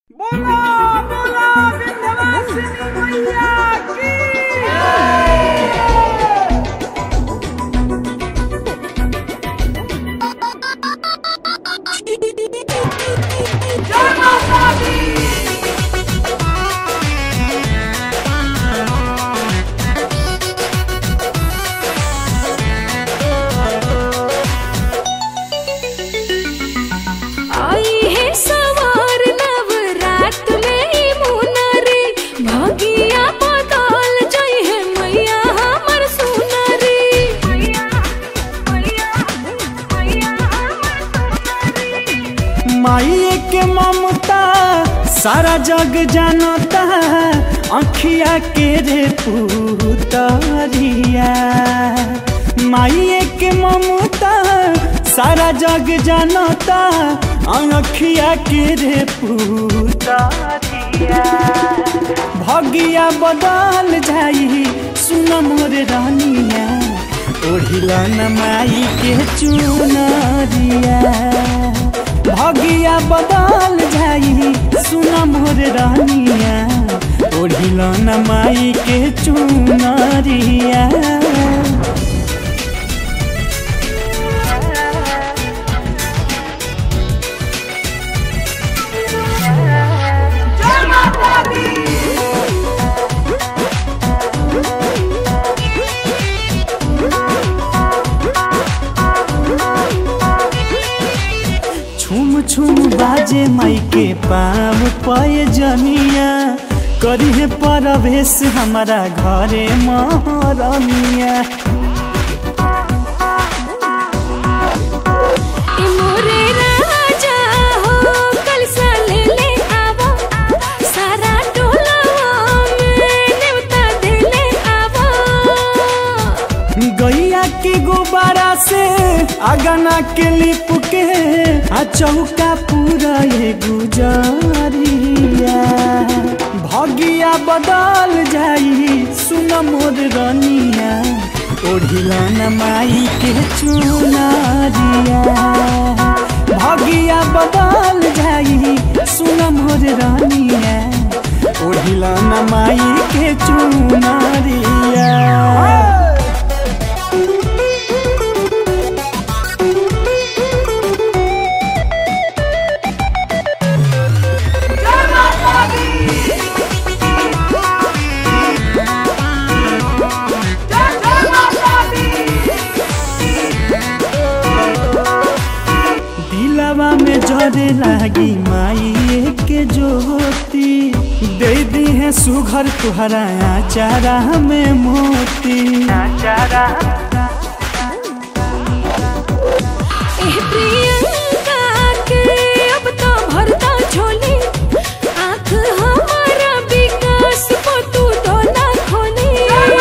बोला बोला विंध्यवासिनी मैया की जय माता दी आई है सवार नवरात में ही मुनरी भगिया बदल जई है मैया हमर सुनरी मैया मैया मैया माई के ममता सारा जग जानता अखिया के रे पुतरिया माई के ममता सारा जग जानता अखिया के रे पुतरिया भगिया बदल जाई सुन मोर रानिया ओढ़िला न माई के चुनरिया भगिया बदल जाई सुन मोर रानिया ओढ़िला न माई के चुनरिया जय माता दी छुम छुम बाजे माई के पाम पय जनिया करी है परवेश हमारा घरे महरनिया ए मोरे राजा हो कल सा ले ले आवा सारा टोला में नेवता दे ले आवा गैया के गुब्बारा से अगना के लिप के आ चौका पूरा ये गुजारिया भगिया बदल जाई सुन मोर रनिया ओढ़िला न माई के चुनारिया भगिया बदल जाई सुन मोर रनिया ओढ़िला न माई के चुनारिया जय माता दी जय जय माता दी दिलवा में जरे लागी माई के ज्योति दे दी है सुघर तुहरा चारा में मोती ए प्रियंका के अब तो भरता झोली आँख हमारा विकास को तू तो ना खोली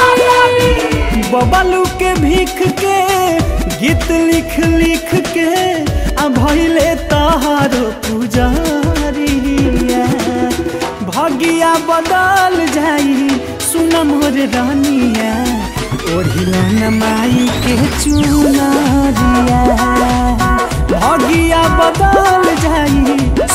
बबलू के भीख के गीत लिख लिख के आ भैले तहारो पुजारिया भगिया बदल जाई सुन मोर रानिया ओढ़िला न माई के चुनरिया भगिया बदल जाई